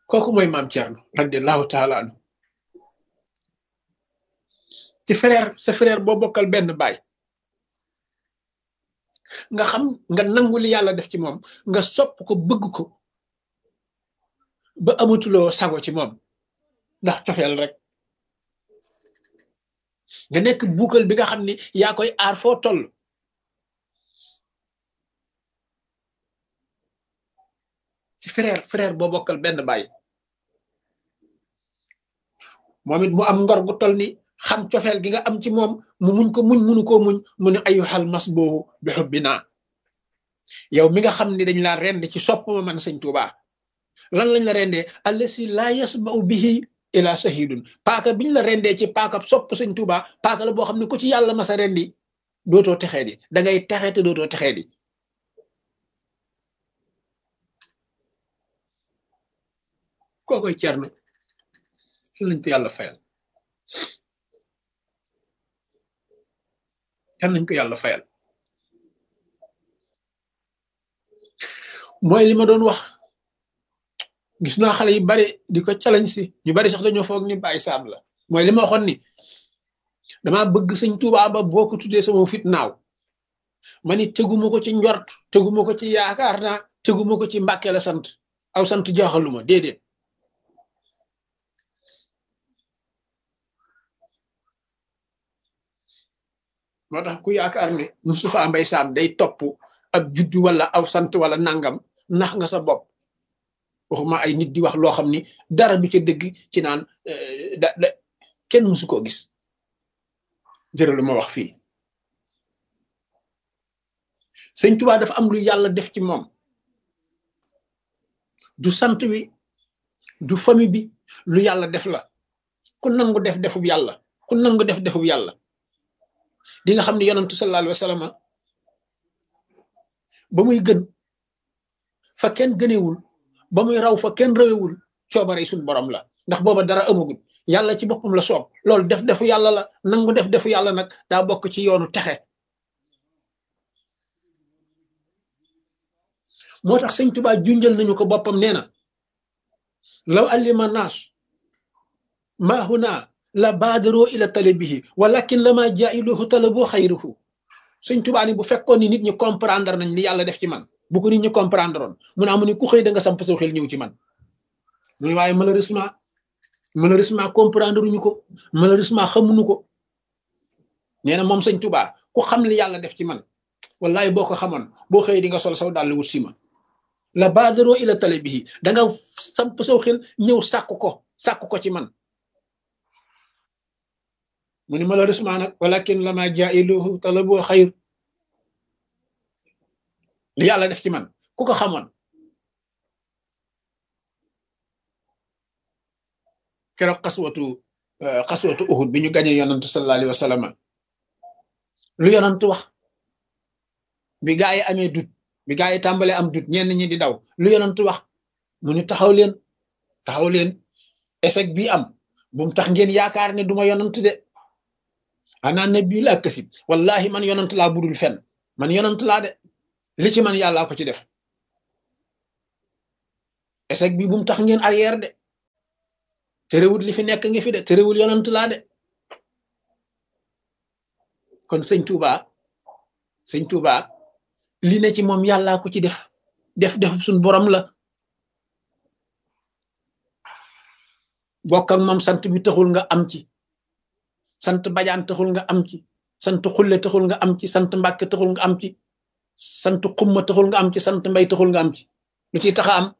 kooku mooy maam Thierno radiallahu taala anhu ci frère sa frère boo bokkal benn baay nga xam nga nangu li yàlla def ci moom nga sopp ko bëgg ko ba amatuloo sago ci moom ndax cofeel rek nga nekk buukal bi nga xam ni yaa koy aar foo toll ci frère frère boo bokkal benn baay moom it mu am ngor gu toll ni xam cofeel gi nga am ci moom mu muñ ko muñ munu koo muñ mu ne ayu xal mas boobu bi xubbi naa yow mi nga xam ni dañ laa rend ci sopp ma man sëñ Tuuba lan lañ la rendee allasi laa yasba'u bihi ila sahidun paaka biñ la rendee ci paaka sopp sëñ Tuuba paaka la boo xam ne ku ci yàlla masa rendi dootoo texee di da ngay texe te dootoo texee di koo koy cerno lañ ko yàlla fayal kan nañ ko yàlla fayal mooy li ma doon wax gis naa xale yu bari di ko challenge si ñu bari sax dañoo foog ni bàyyi saam la mooy li ma waxoon ni dama bëgg sëñ Tuubaa ba boo ko tuddee sama fit naaw ma ni teguma ko ci njort teguma ko ci yaakaar naa teguma ko ci mbàkke la sant aw sant jaaxaluma déedéet moo tax ku yaakaar ne Moustapha Mbaye Sam day topp ab juddu wala aw sant wala nangam nax nga sa bopp waxuma ay nit di wax loo xam ni dara du ca dëgg ci naan da da kenn mësu koo gis jërë lu ma wax fii sëñ Tuubaa dafa am lu yàlla def ci moom du sant wi du famille bi lu yàlla def la ku nangu def defub yàlla ku nangu def defub yàlla di nga xam ne yonantu sallallahu alayhi wa sallam ba muy gën fa kenn gënewul ba muy raw fa kenn rawewul coobare suñ borom la ndax booba dara amagul yàlla ci boppam la soob loolu def defu yàlla la nangu def defu yàlla nag daa bokk ci yoonu texe moo tax sëñ Tuubaa junjal nañu ko boppam nee na law allima naas maa huna la baadaroo ila talabihi walakin la maa jaa'iluhu talaboo xayruhu sëñ Tuubaa ni bu fekkoon ni nit ñi comprendre nañ li yàlla def ci man bu ko nit ñi comprendre oon mu ne amu ni ku xëy da nga samp sa xel ñëw ci man muy waaye malheureusement malheureusement comprendre uñu ko malheureusement xamuñu ko nee na moom sëñ Tuubaa ku xam li yàlla def ci man wallahi boo ko xamoon boo xëy di nga sol saw dàll wut si ma la baadaroo ila talabihi da nga samp saw xel ñëw sàkk ko sàkk ko ci man mu ni malheureusement nag walakin lama jailuhu talabu xayr li yàlla def ci man ku ko xamoon keroog xaswatu xaswatu uhud bi ñu gañee yonantu sallallahu alayhi wa sallam lu yonantu wax bi gaa yi amee dut bi gaa yi tàmbalee am dut ñenn ñi di daw lu yonantu wax mu ni taxaw leen taxaw leen échec bi am bu mu tax ngeen yaakaar ne duma yonantu de ana nabi laa kasib wallahi man yonant laa budul fen man yonant laa de li ci man yàllaa ko ci def échec bi bu mu tax ngeen arrière de terewul li fi nekk ngi fi de terewul yonant laa de kon sëñ Touba sëñ Touba li ne ci moom yàllaa ko ci def def def suñ borom la bokk ak moom sant bi taxul nga am ci sant bajaan taxul nga am ci sant xulle taxul nga am ci sant mbàkke taxul nga am ci sant xumma taxul nga am ci sant mbay taxul nga am ci lu ciy taxa am